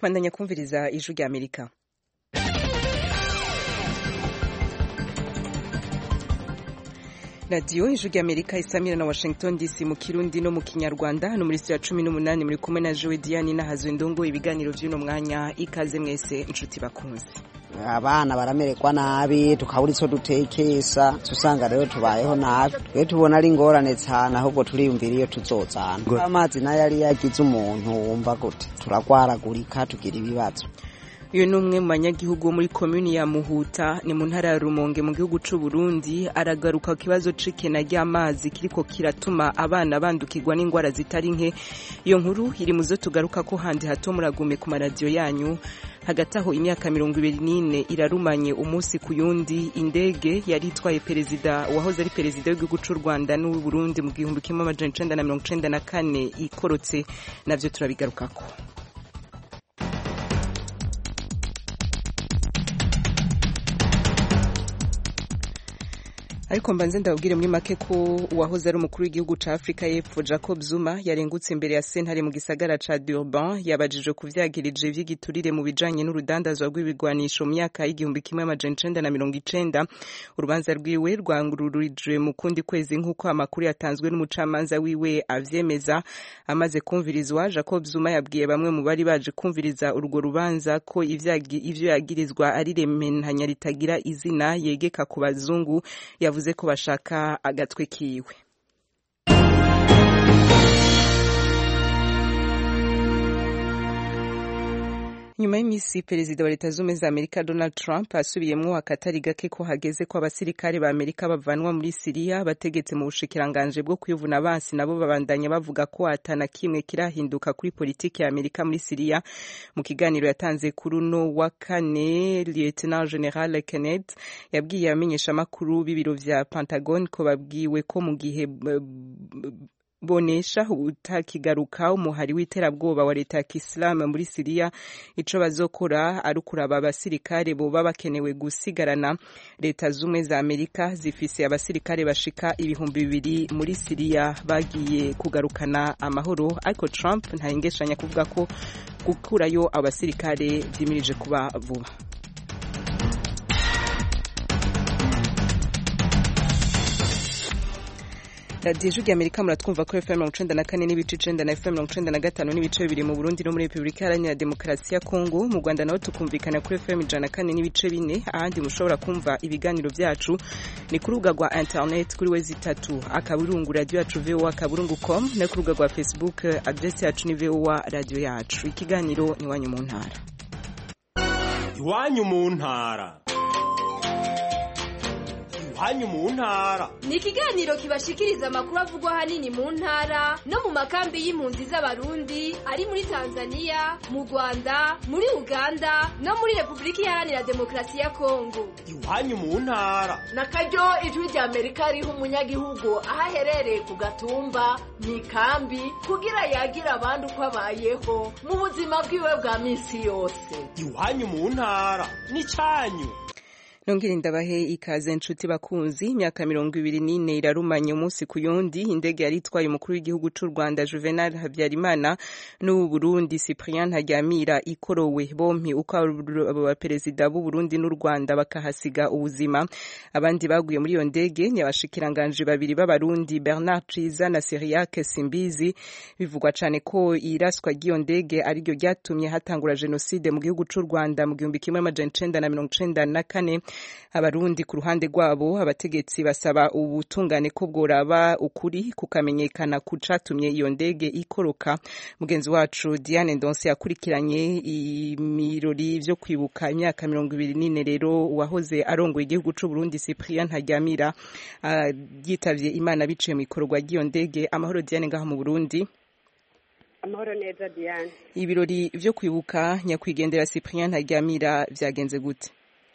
bandanya kumviriza ijwi rya amerika radiyo ijwi rya amerika isamira na washington dc mu kirundi no mu kinyarwanda hano muri ya cumi n'umunani muri kumwe na jowe diane n'ahazwe ndongo ibiganiro by'uno mwanya ikaze mwese inshuti bakunze abana baramererwa nabi tukabura icyo dutekesha usanga rero tubayeho nabi twe tubona ari ingorane cyane ahubwo turiyumvira iyo tuzozana amazi nayo yari yagize umuntu wumva gute turagwaragurika tugira ibibazo uyu ni umwe mu banyagihugu wo muri komini ya muhuta ni mu ntara ya rumonge mu gihugu cy'u Burundi aragaruka ku kibazo c'ikena ry'amazi kiriko kiratuma abana bandukirwa n'indwara zitari nke iyo nkuru iri mu zo tugaruka ko handi hato muragume ku maradiyo yanyu hagati aho imyaka mirongo ibiri n'ine irarumanye umunsi ku yundi indege yari itwaye perezida wahoze ari perezida w'igihugu cy'u rwanda n'uw'u burundi mu gihumbi kimwe amajana icenda na mirongo icenda na kane ikorotse navyo turabigarukako ariko mbanze ndababwire muri make ko uwahoze ari umukuru w'igihugu ca Afrika y'Epfo Jacob Zuma yarengutse imbere ya sentare mu gisagara ca Durban yabajijwe kuvyagirije vy'igiturire mu bijanye n'urudandazwa rw'ibigwanisho mu myaka y'igihumbi kimwe amajana icenda na mirongo icenda urubanza rwiwe rwangururijwe mu kundi kwezi nk'uko amakuru yatanzwe n'umucamanza wiwe avyemeza amaze kumvirizwa Jacob Zuma yabwiye bamwe mu bari baje kumviriza urwo rubanza ko ivyo yagirizwa ari rementanya ritagira izina yegeka ku bazungu yavuze ko bashaka agatwe kiwe nyuma y'iminsi perezida wa leta z'ubumwe za amerika donald trump asubiyemwo akatari gake ko hageze ko abasirikare ba amerika bavanwa muri siriya bategetse mu bushikiranganje bwo kwivuna abansi nabo babandanya bavuga ko atana kimwe kirahinduka kuri politiki ya amerika muri siriya mu kiganiro yatanze kuri uno wa kane lieutenant general kenneth yabwiye abamenyeshamakuru b'ibiro vya pentagon ko babwiwe ko mu gihe bonesha utakigaruka umuhari w'iterabwoba wa leta ya kisilamu muri siriya ico bazokora ari ukuraba abasirikare boba bakenewe gusigarana leta z'ubumwe za amerika zifise abasirikare bashika ibihumbi bibiri muri siriya bagiye kugarukana amahoro ariko trump ntayengeshanya kuvuga ko gukurayo abasirikare vyimirije kuba vuba radiyo ijwi amerika muratwumva ko fm mirongo icenda na kane n'ibice icenda na fm mirongo icenda na gatanu n'ibice bibiri mu burundi no muri repubulika iharanira demokarasi ya kongo mu rwanda naho tukumvikana kuri fm ijana na kane n'ibice bine ahandi mushobora kumva ibiganiro vyacu ni ku rubuga rwa internet kuri wezi itatu akaburungu radiyo yacu voa akaburungu com no ku rubuga rwa facebook adresi yacu ni voa radiyo yacu ikiganiro ni iwanyu mu ntara iwanyu mu ntara iwanyu mu ntara ni ikiganiro kibashikiriza amakuru avugwa ahanini mu ntara no mu makambi y'impunzi z'abarundi ari muri tanzania mu rwanda muri uganda no muri repubulika iharanira demokarasi ya kongo iwanyu mu ntara na karyo ijwi rya amerika riha umunyagihugu aho aherereye ku gatumba mu ikambi kugira yagira abandi uko abayeho mu buzima bwiwe bwa minsi yose iwanyu mu ntara ni cyanyu nongere ndabahe ikaze nshuti bakunzi imyaka mirongo ibiri n'ine irarumanye umunsi ku yundi indege yari itwaye umukuru w'igihugu c'u rwanda juvenal habyarimana n'ubu burundi cyprien ntaryamira ikorowe bompi uko abaperezida b'u burundi n'u rwanda bakahasiga ubuzima abandi baguye muri iyo ndege ni abashikiranganji babiri b'abarundi bernard ciza na siriake simbizi bivugwa cane ko iraswa ry'iyo ndege ariryo ryatumye hatangura jenoside mu gihugu c'u rwanda mu gihumbi kimwe amajana icenda na mirongo icenda na kane abarundi ku ruhande rwabo abategetsi basaba ubutungane ko bworaba ukuri kukamenyekana ku catumye iyo ndege ikoroka mugenzi wacu Diane Ndonse yakurikiranye imirori vyo kwibuka imyaka mirongo ibiri n'ine rero uwahoze arongoye igihugu c'u Burundi Cyprien Ntaryamira uh, yitavye Imana biciye mu ikorwa ry'iyo ndege amahoro Diane ngaha mu Burundi amahoro neza Diane ibirori vyo kwibuka nyakwigendera Cyprien Ntaryamira vyagenze gute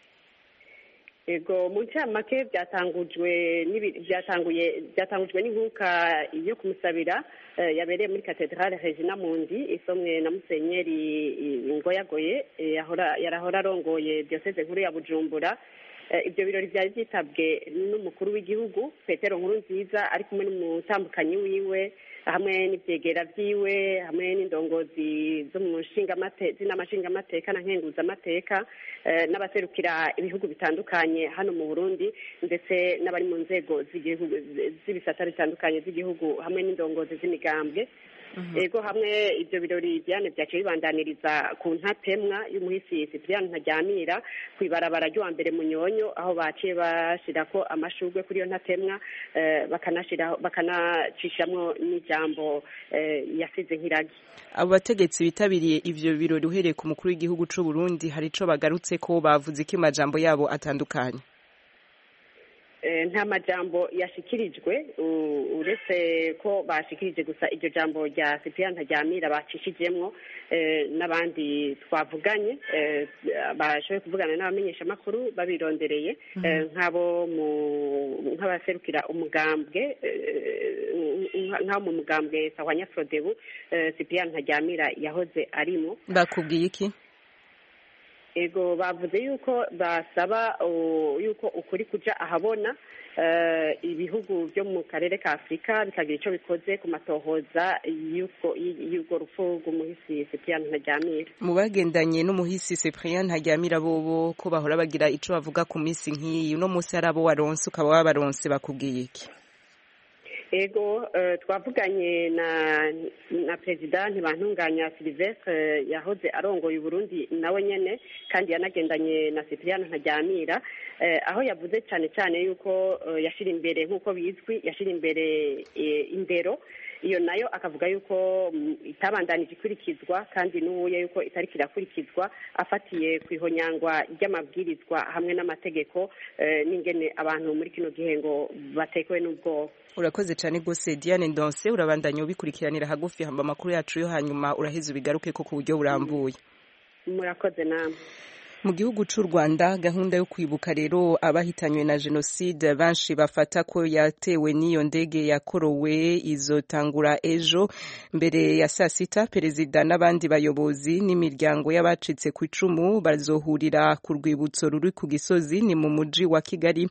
ego mu ncamake byatangujwe byatanguye byatangujwe n'inkuka yo kumusabira yabereye muri katedrale regina mundi isomwe na musenyeri ngoyagoye yarahora arongoye diyoseze nkuru ya bujumbura ibyo birori byari byitabwe n'umukuru w'igihugu petero nkuru nziza ari kumwe n'umutambukanyi wiwe hamwe n'ivyegera vyiwe hamwe n'indongozi zo mu nshingamate z'inamashingamateka na nkenguzamateka eh, n'abaserukira ibihugu bitandukanye hano mu Burundi ndetse n'abari mu nzego z'igihugu z'ibisata bitandukanye z'igihugu hamwe n'indongozi z'imigambwe ego hamwe ibyo birori Diane byaciye bibandaniriza ku ntatemwa y'umuhisi Cyprien Ntaryamira ku ibarabara ry'uwa mbere mu Nyonyo aho baciye bashirako amashurwe kuri iyo ntatemwa eh, bakanashiraho bakanacishamwo n'ijambo eh, yasize nk'iragi abo bategetsi bitabiriye ivyo birori uhereye ku mukuru w'igihugu c'u Burundi hari ico bagarutse ko bavuze ko amajambo yabo atandukanye Eh, nta majambo yashikirijwe u- uretse ko bashikirije gusa iryo jambo rya Cyprien Ntaryamira bacishijemwo eh, n'abandi twavuganye eh, bashoboye kuvugana n'abamenyeshamakuru babirondereye eh, nk'abo mu nk'abaserukira umugambwe eh, nka- nk'abo mu mugambwe Sahwanya Frodebu eh, Cyprien Ntaryamira yahoze arimo bakubwiye iki ego bavuze yuko basaba uh, yuko ukuri kuja ahabona eh, ibihugu byo mu karere ka afurika bikagira ico bikoze ku matohoza y'uko y'urwo rupfu rw'umuhisi Cyprien Ntaryamira mu bagendanye n'umuhisi Cyprien Ntaryamira bobo ko bahora bagira ico bavuga ku minsi nk'iyi uno munsi hari abo waronse ukaba wabaronse bakubwiye iki ego eh, twavuganye na na perezida ntibantunganya Sylvestre yahoze arongoye Burundi nawe nyene kandi yanagendanye na Cyprien Ntaryamira eh, aho yavuze cyane cyane yuko eh, yashira imbere nk'uko bizwi yashira imbere eh, indero iyo nayo akavuga yuko mm, itabandanije ikurikizwa kandi n'ubuye yuko itariko irakurikizwa afatiye ku ihonyangwa ry'amabwirizwa hamwe n'amategeko eh, n'ingene abantu muri kino gihe ngo batekewe n'ubwoba urakoze cyane rwose Diane Ndonse urabandanya ubikurikiranira hagufi hamba amakuru yacu yo hanyuma uraheza ubigaruke ko ku buryo burambuye murakoze namwe mu gihugu c'u Rwanda gahunda yo kwibuka rero abahitanywe na jenoside benshi bafata ko yatewe n'iyo ndege yakorowe izotangura ejo mbere ya saa sita perezida n'abandi bayobozi n'imiryango y'abacitse ku icumu bazohurira ku rwibutso ruri ku gisozi ni mu muji wa Kigali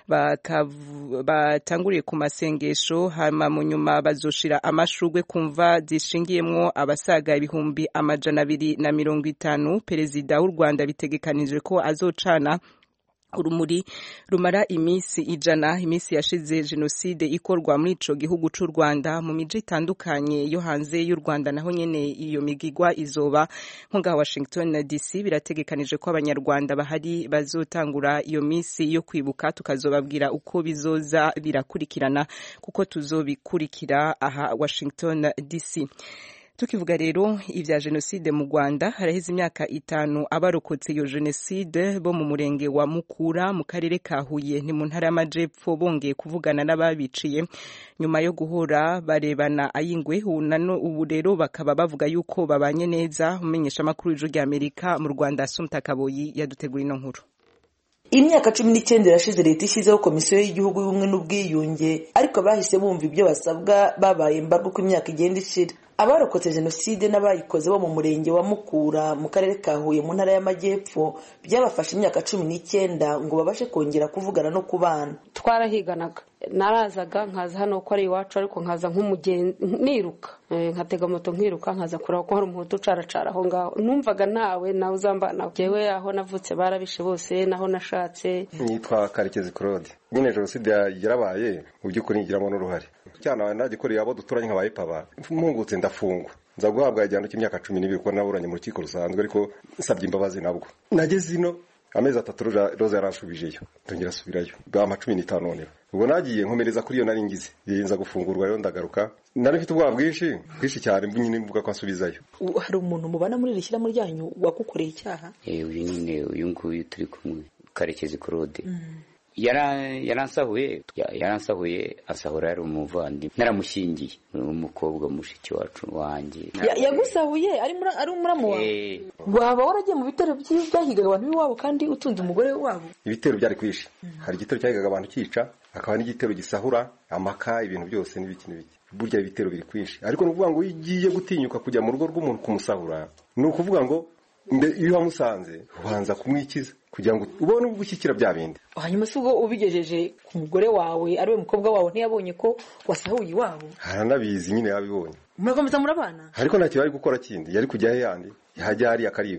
bakavu- batanguriye ku masengesho hama mu nyuma bazoshira amashurwe kumva zishingiyemwo abasaga ibihumbi amajana abiri na mirongo itanu perezida w'u Rwanda bitegekanijwe ko azocana urumuri rumara iminsi ijana iminsi yashize jenoside ikorwa muri ico gihugu c'u Rwanda mu miji itandukanye yo hanze y'u Rwanda naho nyene iyo migigwa izoba nko ngaha Washington DC birategekanije ko abanyarwanda bahari bazotangura iyo minsi yo kwibuka tukazobabwira uko bizoza birakurikirana kuko tuzobikurikira aha Washington DC tukivuga rero ivya jenoside mu Rwanda haraheze imyaka itanu abarokotse iyo jenoside bo mu murenge wa Mukura mu karere ka Huye ni mu ntara y'amajepfo bongeye kuvugana n'ababiciye nyuma yo guhora barebana ayingwe ubu rero bakaba bavuga yuko babanye neza umenyesha amakuru y'ijuru rya Amerika mu Rwanda Asumta Kaboyi yadutegura ino nkuru imyaka cumi n'icyenda irashize leta ishyizeho komisiyo y'igihugu y'ubumwe n'ubwiyunge ariko bahise bumva ibyo basabwa babaye mbarwa uko imyaka igenda ishira abarokotse jenoside n'abayikoze bo mu murenge wa mukura mu karere ka huye mu ntara y'amajyepfo byabafashe imyaka cumi n'icyenda ngo babashe kongera kuvugana no kubana twarahiganaga narazaga nkaza hano ko ari iwacu ariko nkaza nk'umugenzi niruka nkatega moto nkiruka nkaza kureba ko hari umuhutu ucaracara aho ngaho numvaga ntawe nawe uzambana jewe aho navutse barabishe bose naho nashatse nitwa karekezi claude nyine jenoside yarabaye mu by'ukuri ngiramo n'uruhare cyane nagikoreye abo duturanye nka bayipaba mpungutse ndafungwa nza guhabwa igihano cy'imyaka cumi n'ibiri kuko naburanye mu rukiko rusanzwe ariko nsabye imbabazi nabwo nageze ino amezi atatu roza yaransubijeyo ndongera asubirayo bwa cumi n'itanu noneho ubwo nagiye nkomereza kuri iyo nari ngize nza gufungurwa rero ndagaruka nari mfite ubwoba bwinshi bwinshi cyane nyine mvuga ko ansubizayo hari umuntu mubana muri iri shyirahamwe ryanyu wagukoreye icyaha uyu nyine uyu nguyu turi kumwe karekezi claude yaransahuye yaransahuye asahura yari umuvandimwe naramushyingiye umukobwa mushiki wacu wanjye yagusahuye ari umuramu wawe waba waragiye mu bitero byahigaga abantu b'iwabo kandi utunze umugore wabo ibitero byari kwishi hari igitero cyahigaga abantu cyica hakaba n'igitero gisahura amaka ibintu byose n'ibiki n'ibiki burya ibitero biri kwinshi ariko ni ukuvuga ngo iyo ugiye gutinyuka kujya mu rugo rw'umuntu kumusahura ni ukuvuga ngo iyo wamusanze ubanza kumwikiza kugira ngo ubone gushyikira bya bindi hanyuma si ubwo ubigejeje ku mugore wawe ari we mukobwa wawe ntiyabonye ko wasahuye iwabo haranabizi nyine yabibonye murakomeza murabana ariko ntacyo bari gukora kindi yari kujya he yandi yajya hariya akariba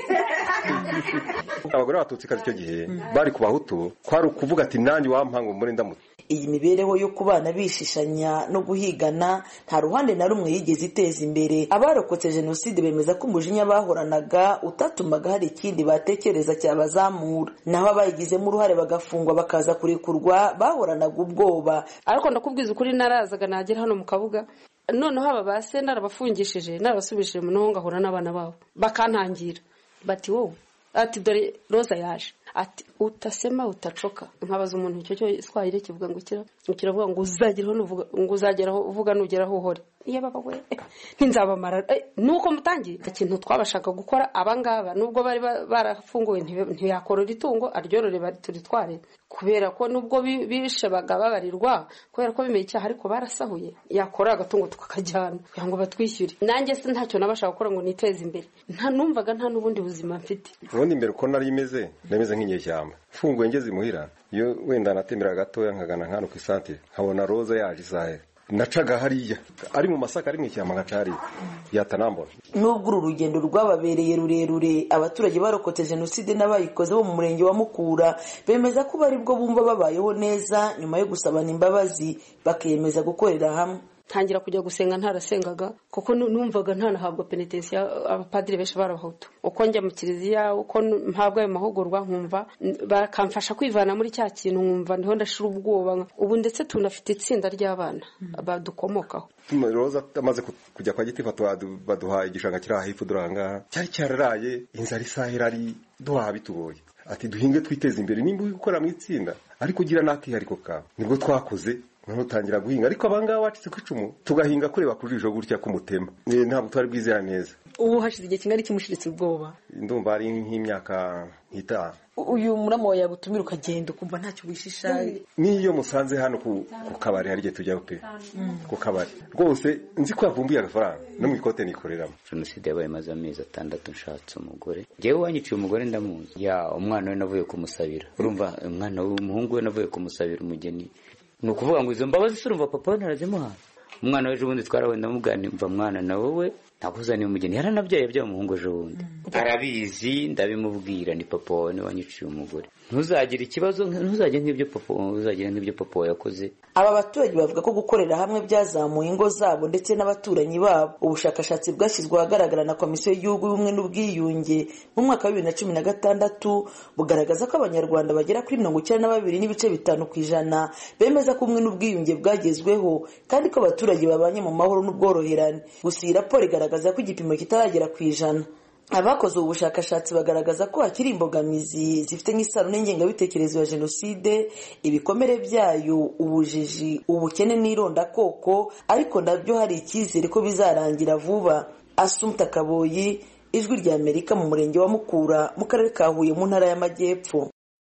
abagore b'abatutsi kazi icyo gihe bari ku bahutu kwari ukuvuga ati nanjye wampanga umure ndamutse iyi mibereho yo kubana bishishanya no guhigana nta ruhande na rumwe yigeze iteza imbere abarokotse jenoside bemeza ko umujinya bahoranaga utatumaga hari ikindi batekereza cyabazamura naho abayigizemo uruhare bagafungwa bakaza kurekurwa bahoranaga ubwoba ariko ndakubwiza ukuri narazaga nagera hano mu kabuga noneho aba ba se narabafungishije narabasubishije mu noho ngahura n'abana babo bakantangira bati wowe ati dore roza yaje ati utasema utacoka nkabaza umuntu icyo cyo swahili kivuga ngo kira kiravuga ngo uzageraho nuvuga ngo uzageraho uvuga nugeraho uhore iyo baba we ntinzabamara nuko mutangiye ikintu twabashaka gukora abangaba nubwo bari barafunguwe ntiyakorora itungo aryorore turitware kubera ko nubwo bishe bagababarirwa kubera ko bimeye icyaha ariko barasahuye yakora agatungo tukakajyana kugira ngo batwishyure nanjye se ntacyo nabashaka gukora ngo niteze imbere nta numvaga nta n'ubundi buzima mfite ubundi imbere uko nari imeze ndameze nk'inyeshyamba mfunguye ngeze imuhira iyo wenda natemera gatoya nkagana nkano ku isantire nkabona roza yaje isahe nacaga hariya ari mu masaka ari mu ishyamba nkaca hariya yatanambona nubwo uru rugendo rwababereye rurerure abaturage barokotse jenoside n'abayikoze bo mu murenge wa mukura bemeza ko bari bwo bumva babayeho neza nyuma yo gusabana imbabazi bakiyemeza gukorera hamwe ntangira kujya gusenga ntarasengaga kuko numvaga ntanahabwa penetensiya abapadiri benshi barabahutu uko njya mu kiliziya uko mpabwa ayo mahugurwa nkumva bakamfasha kwivana muri cya kintu nkumva niho ndashira ubwoba ubu ndetse tunafite itsinda ry'abana badukomokaho roza amaze kujya kwa giti baduha igishanga kiri aha hepfo dore aha ngaha cyari cyararaye inzara isahira ari duhaha bitugoye ati duhinge twiteze imbere nimba uri gukora mu itsinda ariko ugira n'akihariko kawe nibwo twakoze noneho utangira guhinga ariko abangaba bacitse ku icumu tugahinga kureba ku jisho gutya k'umutema ntabwo twari bwizera neza ubu hashize igihe kingana kimushiritse ubwoba ndumva ari nk'imyaka nk'itanu uyu murama wawe yagutumira ukagenda ukumva ntacyo wishisha n'iyo musanze hano ku kabari hari igihe tujyaho pe ku kabari rwose nzi ko yavumbuye agafaranga no mu ikote nikoreramo jenoside yabaye maze amezi atandatu nshatse umugore njyewe wanyiciye umugore ndamuzi ya umwana we navuye kumusabira urumva umwana w'umuhungu we navuye kumusabira umugeni ni ukuvuga ngo izo mbabazi se urumva papa we ntarazimuha umwana we ejo bundi twarawenda mugani mva mwana na wowe nakuzaniye umugeni yaranabyaye yabyaye umuhungu ejo bundi arabizi ndabimubwira ni papa wawe niwe wanyiciye umugore ntuzagire ikibazo ntuzagire nk'ibyo papa ntuzagire nk'ibyo papa wawe yakoze aba baturage bavuga ko gukorera hamwe byazamuye ingo zabo ndetse n'abaturanyi babo ubushakashatsi bwashyizwe ahagaragara na komisiyo y'igihugu y'ubumwe n'ubwiyunge mu mwaka wa bibiri na cumi na gatandatu bugaragaza ko abanyarwanda bagera kuri mirongo icyenda na babiri n'ibice bitanu ku ijana bemeza ko ubumwe n'ubwiyunge bwagezweho kandi ko abaturage babanye mu mahoro n'ubworoherane gusa iyi raporo igaragaza ko igipimo kitaragera ku ijana abakoze ubu bushakashatsi bagaragaza ko hakiri imbogamizi zifite nk'isano n'ingengabitekerezo ya jenoside ibikomere byayo ubujiji ubukene n'irondakoko ariko nabyo hari icyizere ko bizarangira vuba asumta kaboyi ijwi rya amerika mu murenge wa mukura mu karere ka huye mu ntara y'amajyepfo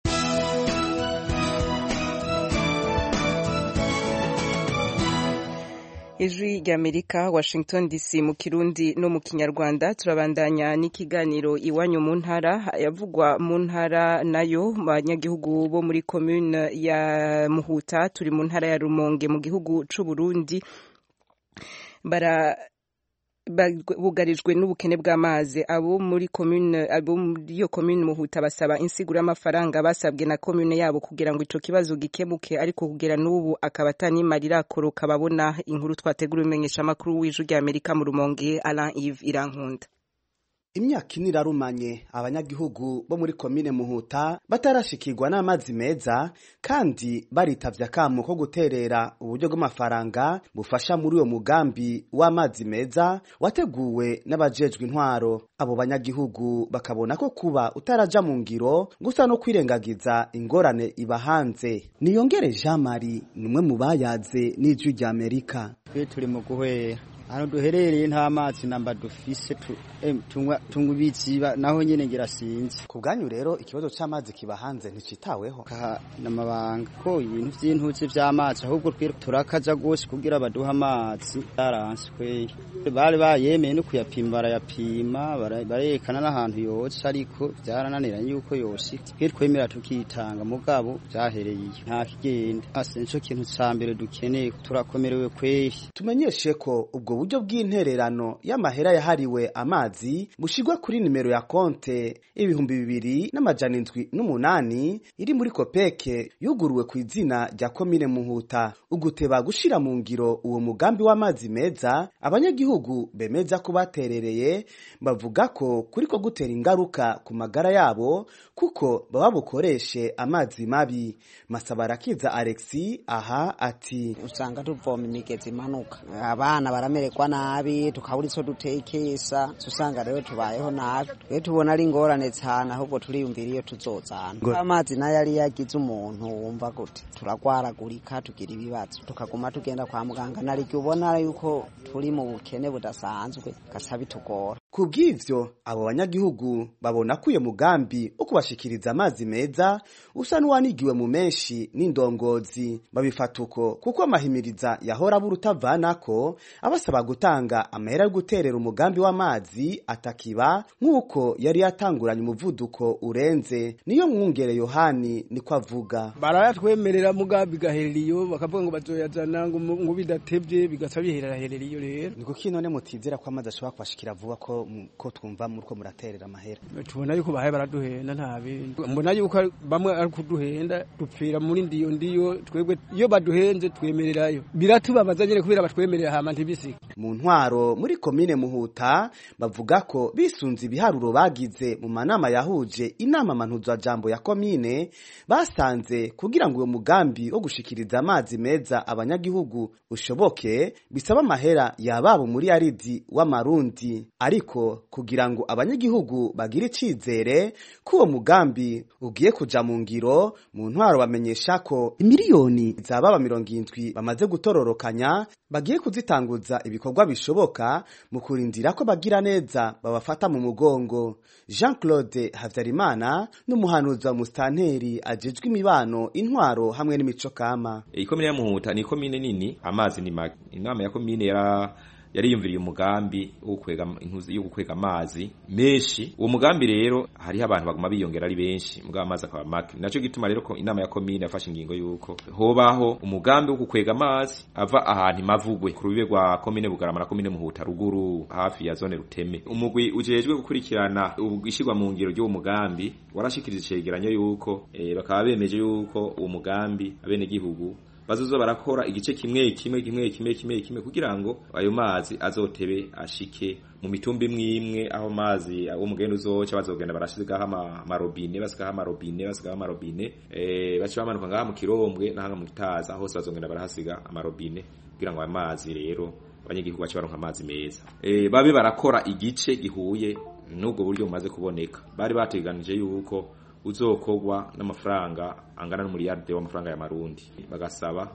ijwi ry'amerika washington dc mu kirundi no mu kinyarwanda turabandanya n'ikiganiro iwanyu mu ntara yavugwa mu ntara nayo banyagihugu bo muri komune ya muhuta turi mu ntara ya rumonge mu gihugu c'u burundi bara bugarijwe n'ubukene bw'amazi abo muri commune abo muri iyo commune muhuta basaba insiguro y'amafaranga basabwe na commune yabo kugira ngo ico kibazo gikemuke ariko kugera n'ubu akaba atanimarira koroka babona inkuru twategura umenyesha makuru w'ijwi rya Amerika mu rumonge Alain Yves Irankunda imyaka ine irarumanye abanyagihugu bo muri komine muhuta batarashikirwa n'amazi meza kandi baritavye akamo ko guterera uburyo bw'amafaranga bufasha muri uwo mugambi w'amazi meza wateguwe n'abajejwe intwaro abo banyagihugu bakabona ko kuba utaraja mu ngiro gusa no kwirengagiza ingorane iba hanze niyongere jean marie ni umwe mu bayaze n'ijwi rya amerika twe turi mu guhwera ahantu duherereye nta mazi namba dufise tunywa ibiziba naho nyene ngira sinzi ku bwanyu rero ikibazo c'amazi kiba hanze nticitaweho n'amabanga ko ibintu vy'intuzi vy'amazi ahubwo twe turakaja gose kugira baduha amazi yaranswe bari bayemeye no kuyapima barayapima barerekana n'ahantu yoca ariko vyarananiranye yuko yoshika twe twemera tukitanga mugabo vyahereye nta kigenda hasi nico kintu ca mbere dukeneye turakomerewe kwehi tumenyeshe ko ubwo buryo bw'intererano y'amahera yahariwe amazi bushigwa kuri nimero ya konte ibihumbi bibiri n'amajana indwi n'umunani iri muri kopeke yuguruwe ku izina rya komine muhuta uguteba gushira mu ngiro uwo mugambi w'amazi meza abanyagihugu bemeza ko baterereye bavuga ko kuriko gutera ingaruka ku magara yabo kuko baba bukoreshe amazi mabi masabarakiza alexi aha ati usanga tuvoma imigezi imanuka abana baramererwa nabi tukabura ico dutekesa usanga rero tubayeho nabi twe tubona ari ingorane cyane ahubwo turiyumvira iyo tuzozana amazi nayo ari yagize umuntu wumva gute turagwaragurika tugira ibibazo tukaguma tugenda kwa muganga naryo ubona yuko turi mu bukene budasanzwe gaca bitugora ku bw'ivyo abo banyagihugu babona ko uyo mugambi wo kubashikiriza amazi meza usa n'uwanigiwe mu menshi n'indongozi babifata uko kuko amahimiriza yahora abura utavanako abasaba gutanga amahera yo guterera umugambi w'amazi atakiba nk'uko yari yatanguranye umuvuduko urenze niyo mwungere yohani niko avuga barayatwemerera mugambi gaherera iyo bakavuga ngo bazoyazana ngo bidatevye bigaca biherera herera iyo rero niko kino ne mutizera ko amazi ashobora kubashikira vuba ko ko twumva muri ko muraterera amahera tubona yuko bahaye baraduhenda nta bindi mbona yuko bamwe ari kuduhenda dupfira muri ndiyo ndiyo twebwe iyo baduhenze twemererayo biratubabaza nyene kubera batwemerera hama ntibisike mu ntwaro muri komine muhuta bavuga ko bisunze ibiharuro bagize mu manama yahuje inama mantuza jambo ya komine basanze kugira ngo uyo mugambi wo gushikiriza amazi meza abanyagihugu ushoboke bisaba amahera yababo muri aridi w'amarundi ariko kugira ngo abanyagihugu bagire icizere ko uwo mugambi ugiye kuja mu ngiro mu ntwaro bamenyesha ko imiliyoni zababa mirongo indwi bamaze gutororokanya bagiye kuzitanguza ibikorwa bishoboka mu kurindira ko bagira neza babafata mu mugongo jean claude havyarimana n'umuhanuzi wa musitanteri ajejwe imibano intwaro hamwe n'imico kama ikomine ya muhuta ni ikomine nini amazi ni make inama ya komine yara yariyumviriye umugambi wo kwega inkuzi yo gukwega amazi menshi uwo mugambi rero hariho abantu baguma biyongera ari benshi mugabo amazi akaba make naco gituma rero ko inama ya komine yafashe ingingo yuko hobaho umugambi wo gukwega amazi ava ahantu imavugwe ku rubibe rwa komine bugarama na komine muhuta ruguru hafi ya zone ruteme umugwi ujejwe gukurikirana ishirwa mu ngiro ry'uwo mugambi warashikiriza icegeranyo yuko e, bakaba bemeje yuko uwo mugambi abene gihugu bazozo barakora igice kimwe kimwe kimwe kimwe kimwe kimwe kugira ngo ayo mazi azotebe ashike mu mitumba imwe imwe aho mazi aho mugenda uzoca bazogenda barashigaho amarobine basigaho amarobine basigaho amarobine eh baca bamanuka ngaha mu kirombwe n'ahanga mu gitaza hose bazogenda barahasiga amarobine kugira ngo ayo mazi rero abanyagihugu bace baronka amazi meza eh babe barakora igice gihuye n'ubwo buryo bumaze kuboneka bari bateganije yuko uzokogwa n'amafaranga angana n'umuriyarde w'amafaranga ya marundi bagasaba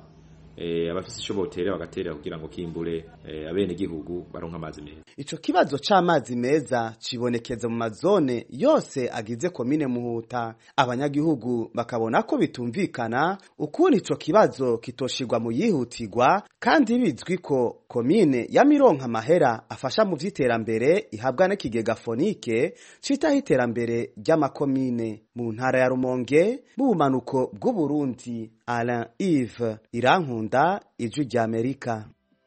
eh abafise ico boterera bagaterera kugira ngo kimbure eh, abene gihugu baronka amazi meza ico kibazo c'amazi meza cibonekeza mu mazone yose agize komine muhuta abanyagihugu bakabona ko bitumvikana ukuntu ico kibazo kitoshirwa mu yihutirwa kandi bizwi ko komine ya mironka mahera afasha mu vy'iterambere ihabwa n'ikigega fonike citaho iterambere ry'amakomine mu ntara ya rumonge mu bumanuko bw'uburundi alain ive irankunda ijwi ry'amerika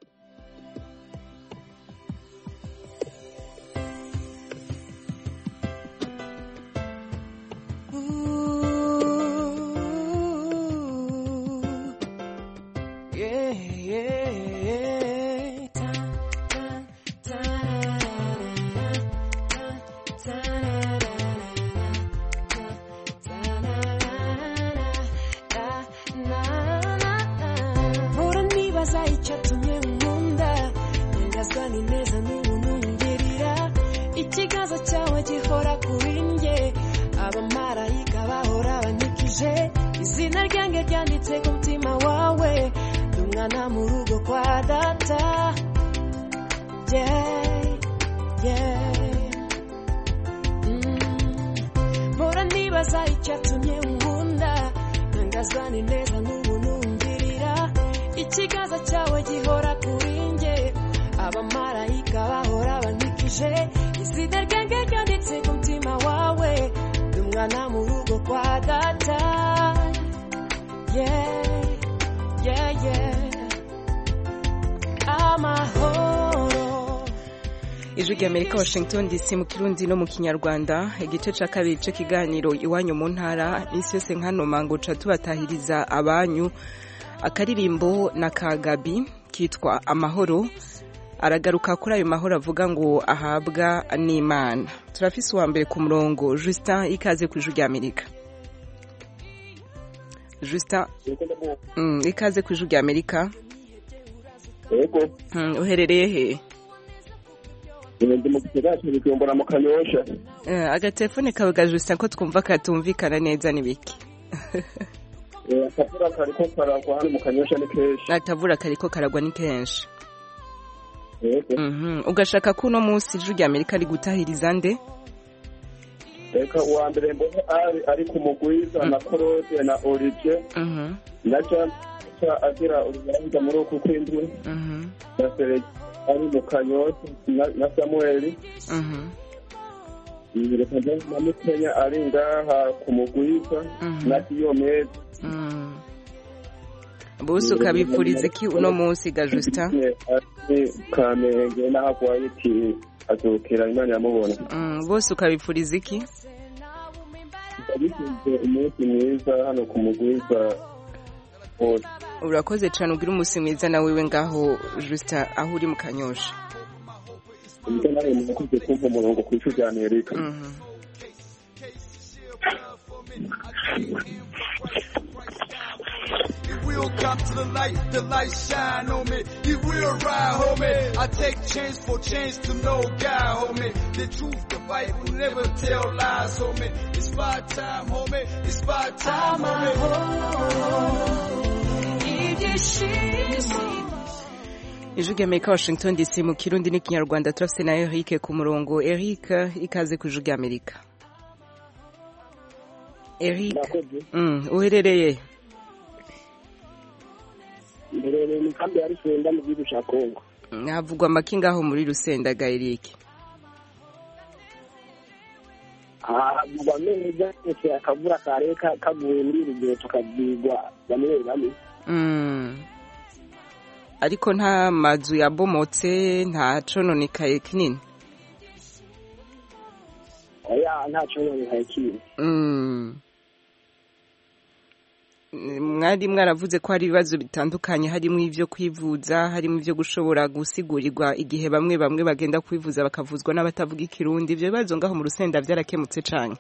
ikiganza cyawe gihora kuri njye abamarayika bahora banyikije izina ryanjye ryanditse ku mutima wawe ndi umwana mu rugo kwa data yeah, yeah. Mm. mpora nibaza icyatumye unkunda ntangazwa neza n'ubu numvirira ikiganza cyawe gihora kuri njye abamarayika bahora bankikije izina ryanjye ryanditse ku mutima wawe ni umwana mu rugo kwa data yeah, yeah, yeah. amahoro ijwi rya amerika washington dc mu kirundi no mu kinyarwanda igice cya kabiri cy'ikiganiro iwanyu mu ntara isi yose nk'hano mango ca tubatahiriza abanyu akaririmbo na kagabi kitwa amahoro aragaruka kuri ayo mahoro avuga ngo ahabwa n'imana turafise uwa mbere ku murongo justin ikaze ku ijwi rya amerika justin mm, ikaze ku ijwi rya amerika yego Mm, uherereye he ndi mu gisagara cya bujumbura mu kanyosha Eh, agatelefone kawe ga justin ko twumva katumvikana neza ni biki Eh, akavura kariko karagwa hano mu kanyosha ni kenshi akavura kariko karagwa ni kenshi yego Mhm. ugashaka ko uno munsi ijwi rya amerika ari gutahiriza nde reka uwa mbere mbone ari ari ku mugwiza na korode na olivier Mhm, na jean ca agira urubanza muri uku kw'indwi mhm, na seregi ari mu kanyosha na- na samueli mhm, reka mbone na mukenya ari ngaha ku mugwiza Mhm. na diyomede mhm. bose ukabipfuriza iki uno munsi ga justin ari kamenge n'aho agwaye iti azokera imana yamubona Mm, bose ukabipfuriza iki abifite umunsi mwiza hano ku mugwiza hose urakoze cyane ugira umunsi mwiza na wewe ngaho justin aho uri mu kanyosha ubwo nawe murakoze kumva umurongo ku ishuri rya amerika Mhm. It will come to the light, the light shine on me. It will ride, homie. I take chance for change to no guy, homie. The truth, the fight will never tell lies, homie. It's by time, homie. It's by time, homie. ijwi rya amerika washington dc mu kirundi n'ikinyarwanda turafite na eric ku murongo eric ikaze ku ijwi rya amerika eric Mm, uherereye mberere mu kambi ya rusenda mu gihugu cya kongo havugwa amaki ngaho muri rusenda ga eric havugwa neza ndetse akavura kare ka- kaguye muri iri gihe tukabyigwa bamwe bamwe Mm. ariko nta mazu yabomotse nta cononekaye kinini oya ntacyo nonekaye kintu Mm. mwari mwaravuze ko hari ibibazo bitandukanye harimo ibyo kwivuza harimo ibyo gushobora gusigurirwa igihe bamwe bamwe bagenda kwivuza bakavuzwa n'abatavuga ikirundi ibyo bibazo ngaho mu rusenda byarakemutse cyane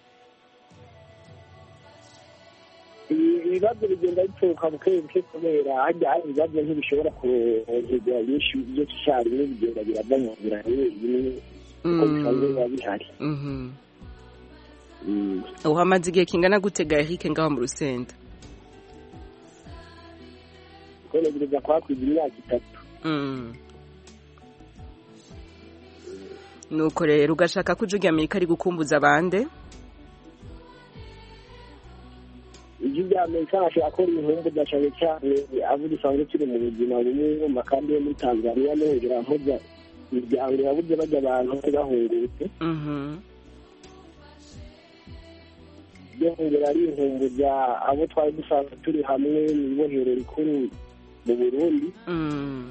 ibibazo bigenda bituruka buke buke kubera hajya hari ibibazo ntibishobora kurongerwa byinshi byo icyarimwe bigenda birava mu nzira bimwe kuko bisanzwe biba bihari Mhm. uhamaze igihe kingana gutega Eric ngaho mu rusenda kwenegereza kwakwiza imyaka itatu Mm. nuko rero ugashaka ko ijwi rya amerika ari gukumbuza abande ibyo bya amerika ashobora gukora ibihumbi cyane cyane abo dusanzwe turi mu buzima bumwe mu makambi yo muri tanzania no hejuru aho imiryango yabuze bajya abantu bari bahungutse Mhm. byongera ari inkumbuza abo twari dusanzwe turi hamwe mu ibohero rikuru mu burundi Mm.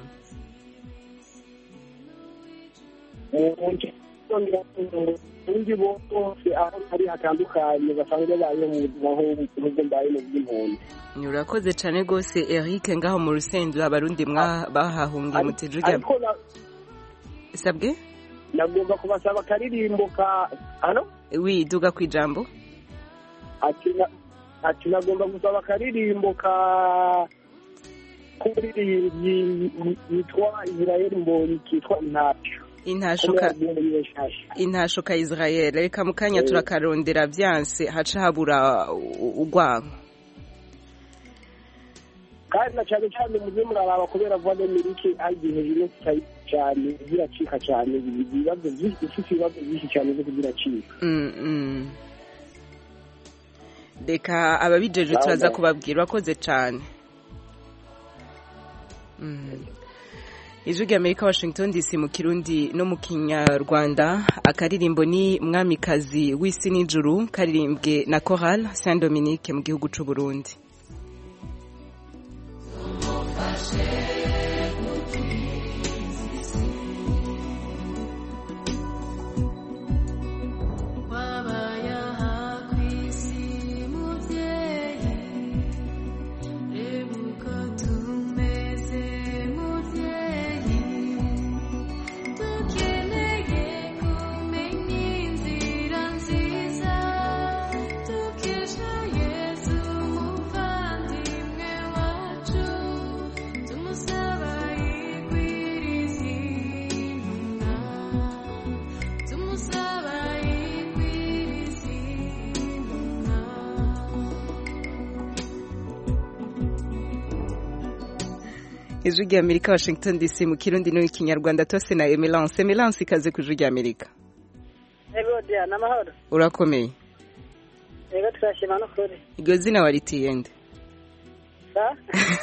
undi bose aho ari hatandukanye basanzwe babayeho mu buzima nk'ubwo mbaye mu bw'impunzi urakoze cyane rwose Eric ngaho mu rusenda abarundi mwa bahahungiye mu ijwi rya ariko na- sabwe nagomba kubasaba akaririmbo ka hano widuga ku ijambo ati na- ati nagomba gusaba akaririmbo ka k'umuririmbyi yitwa israel mbonyi kitwa intacyo intashoka intashoka Israel reka mu kanya Eh. turakarondera byanse haca habura u- urwanko kandi na cyane cyane muze muraraba kubera vuba n'amerike hari igihe ino cyane ziracika cyane ibibazo byinshi ifite ibibazo byinshi cyane byo kuziracika Mm, mm. reka ababijeje turaza kubabwira urakoze cyane Mm. ijwi ry'amerika washington dc mu kirundi no mu kinyarwanda akaririmbo ni mwamikazi w'isi n'ijuru karirimbwe na choral saint dominique mu gihugu cy'u burundi wabaye aha ku isi mubyeyi reba uko tumeze mubyeyi dukeneye kumenya inzira nziza dukesha yesu umuvandimwe wacu tumusaba yigwiriza intumwa tumusaba yigwiriza intumwa ijwi ry'amerika washington dc mu kirundi no mu kinyarwanda tose na emelance emelance ikaze ku ijwi ry'amerika Ego dia n'amahoro urakomeye ego turashima n'ukuri iryo zina waritiye nde sa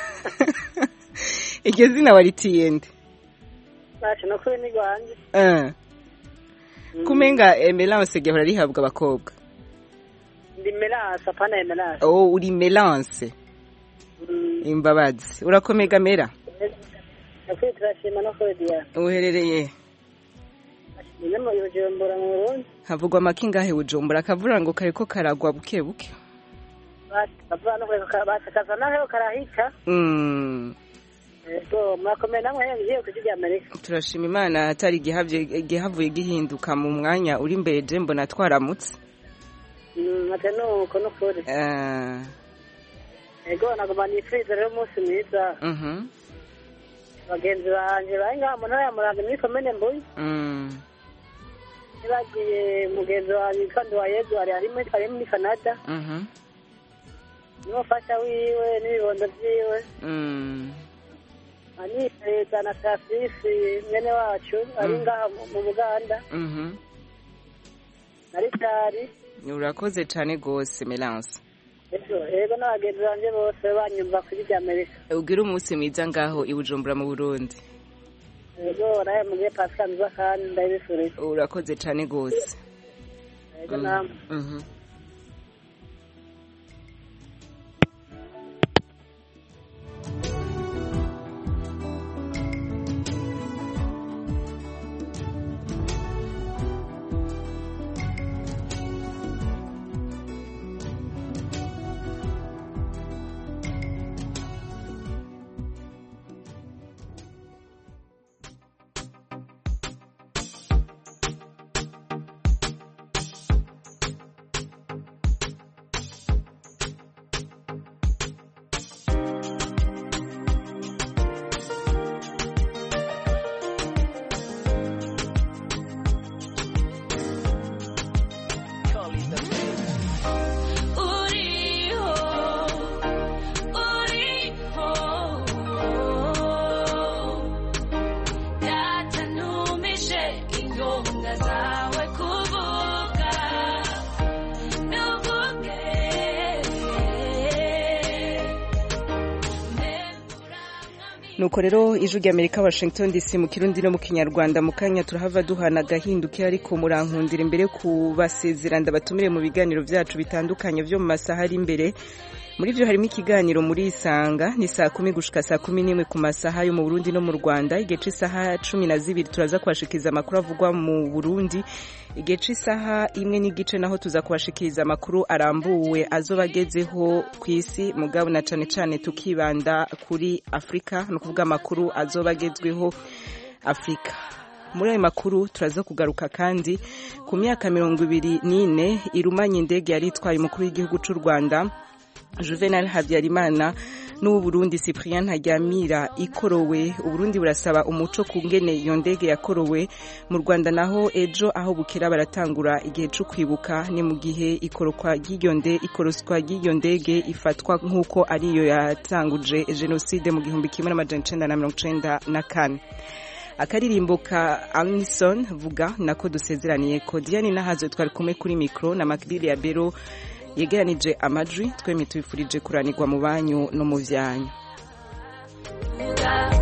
iryo zina waritiye nde nacu n'ukuri ni rwanjye Eh. kumenga emelance gahora rihabwa abakobwa ndi melance apana emelance oh uri melance imbabazi urakomega mera n'ukuri turashima n'ukuri dia uherereye nyine mu bujumbura mu burundi havugwa amakingahe bujumbura akavura ngo kariko karagwa buke buke bavuga no kureka basakaza naho karahita Mm. ego murakomeye namwe ngiye ku ijwi amerika turashima imana atari igihavye igihavuye gihinduka mu mwanya uri imbere je mbona twaramutse ate nuko n'ukuri Eh, ego nagomba nifuriza rero umunsi mwiza mhm, bagenzi banje bari ngaha mu ntara ya murambi muri komine mbuyi mm, nibagiye mugenzi wanjye witwa nduwayezu ari ari muri ari muri canada mhm, n'umufasha wiwe n'ibibondo vyiwe mm. anifuriza na tasisi mwene wacu ari Mm. ngaha mu- mu buganda mhm. na ritari urakoze cane gose melance ego ego n'abagenzi banje bose banyumva kuri rya amerika ugire umunsi mwiza ngaho i bujumbura mu burundi ego nawe mugiye pasika nziza kandi ndabifurije urakoze cane gose ego Mm, namwe mhm. uriho uriho data ntumishe ingonga zawe kuvuga nuvuge nuko rero ijwi ry'amerika washington dc mu kirundi no mu kinyarwanda mu kanya turahava duhana agahinduke ariko murankundira imbere kubasezera ndabatumire mu biganiro byacu bitandukanye byo mu masaha ari imbere muri byo harimo ikiganiro muri isanga ni saa kumi gushika saa kumi n'imwe ku masaha yo mu burundi no mu rwanda igihe cy'isaha cumi na zibiri turaza kubashikiriza amakuru avugwa mu burundi igihe cy'isaha imwe n'igice naho tuza kubashikiriza amakuru arambuwe azoba agezeho ku isi mugabo na cane cane tukibanda kuri afurika ni ukuvuga amakuru azoba agezweho afurika muri ayo makuru turaza kugaruka kandi ku myaka mirongo ibiri n'ine irumanye indege yari itwaye umukuru w'igihugu cy'u rwanda juvenal habyarimana n'ubu Burundi Cyprien Ntaryamira ikorowe Uburundi burasaba umuco ku ngene iyo ndege yakorowe mu Rwanda naho ejo aho bukera baratangura igihe cyo kwibuka ni mu gihe ikorokwa ry'iyo ndege ikoroswa ry'iyo ndege ifatwa nk'uko ariyo yatanguje jenoside mu gihumbi kimwe n'amajana icenda na mirongo icenda na kane akaririmbo ka Alison vuga nako dusezeraniye ko Diane Nahazo twari kumwe kuri mikro na Makdili ya Bero yegeranije amajwi twemye tubifurije kuranirwa mu banyu no mu vyanyu Yeah.